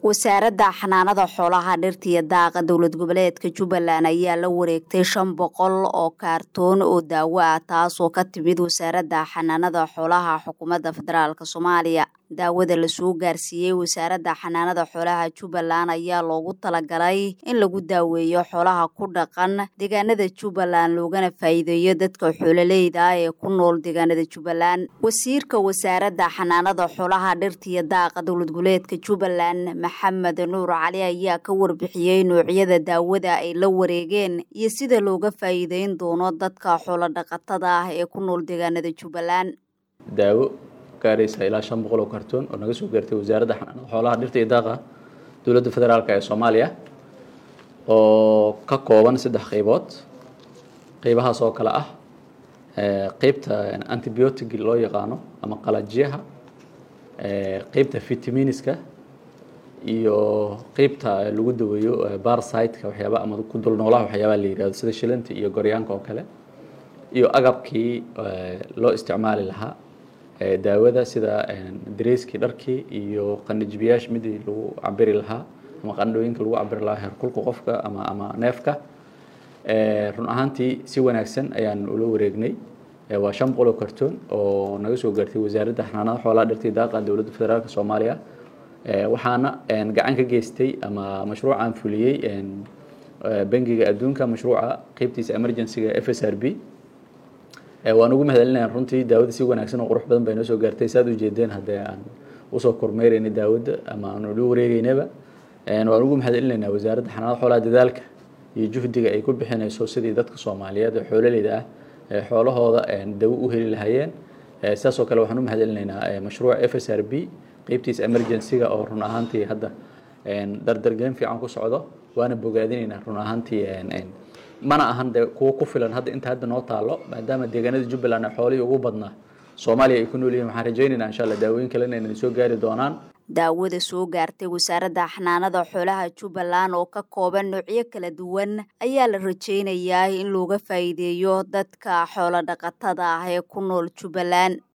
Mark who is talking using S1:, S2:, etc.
S1: wasaaradda xanaanada xoolaha dhirta iyo daaqa dowlad goboleedka jubbaland ayaa la wareegtay shan boqol oo kaartoon oo daawo ah taasoo ka timid wasaaradda xanaanada xoolaha xukuumadda federaalk soomaaliya daawada lasoo gaarsiiyey wasaaradda xanaanada xoolaha jubbaland ayaa loogu talagalay in lagu daaweeyo xoolaha ku dhaqan deegaanada jubbaland loogana faa'iideeyo dadka xoololeyda ah ee ku nool deegaanada jubbaland wasiirka wasaaradda xanaanada xoolaha dhirta iyo daaqa dowlad goboleedka jubbaland maxamed nuur cali ayaa ka warbixiyey noocyada daawada ay la wareegeen iyo sida looga faa'iideyn doono dadka xoolo dhaqatada ah ee ku nool deegaanada jubbaland
S2: daawo gaaraysa ilaa shan boqol oo kartoon oo naga soo gaartay wasaaradda xanaanada xoolaha dhirta iyo daaqa dowladda federaalk ee soomaaliya oo ka kooban saddex qeybood qeybahaas oo kale ah qeybta antibiotic loo yaqaano ama qalajiyaha qeybta vitaminiska iyo qeybta lagu daweeyo barsiteka waxyaaba ama ku dul noolaha waxyaabaha la yihahdo sida shilanta iyo goryaanka oo kale iyo agabkii loo isticmaali lahaa daawada sida dareyskii dharkii iyo qanijbiyaasha midii lagu cabiri lahaa ama qandhooyinka lagu cabiri lahaa heerkulka qofka ama ama neefka run ahaantii si wanaagsan ayaan ula wareegnay waa shan boqol oo kartoon oo naga soo gaartay wasaaradda xanaanada xoolaha dhirta daaqa dowladda federaalk soomaaliya waxaana gacan ka geystay ama mashruucan fuliyey bangiga adduunka mashruuca qeybtiisa emergencyga f s r b waan ugu mahadcelinaya runtii daawada si wanaagsan oo qurux badan bay noo soo gaartay saad ujeedeen haddee aan usoo kormeyrayna daawada ama aan ula wareegeynaba waan ugu mahadcelinaynaa wasaaradda xanaanada xoolaha dadaalka iyo juhdiga ay ku bixinayso sidii dadka soomaaliyeed ee xoololeyda ah ee xoolahooda dawo u heli lahaayeen sidaas oo kale waxaan u mahadcelinaynaa mashruuca f s r b qeybtiisa emergencyga oo run ahaantii hadda dardargelin fiican ku socdo waana bogaadinaynaa run ahaantii mana ahan de kuwo ku filan hadda inta hadda noo taalo maadaama deegaanada jubbaland ee xoolihii ugu badnaa soomaaliya ay ku nool yihin waxaan rajaynaynaa insha allah daawooyin kalena inay soo gaari doonaan
S1: daawada soo gaartay wasaaradda xanaanada xoolaha jubbaland oo ka kooban noocyo kala duwan ayaa la rajaynayaa in looga faa'iideeyo dadka xoolo dhaqatada ah ee ku nool jubbaland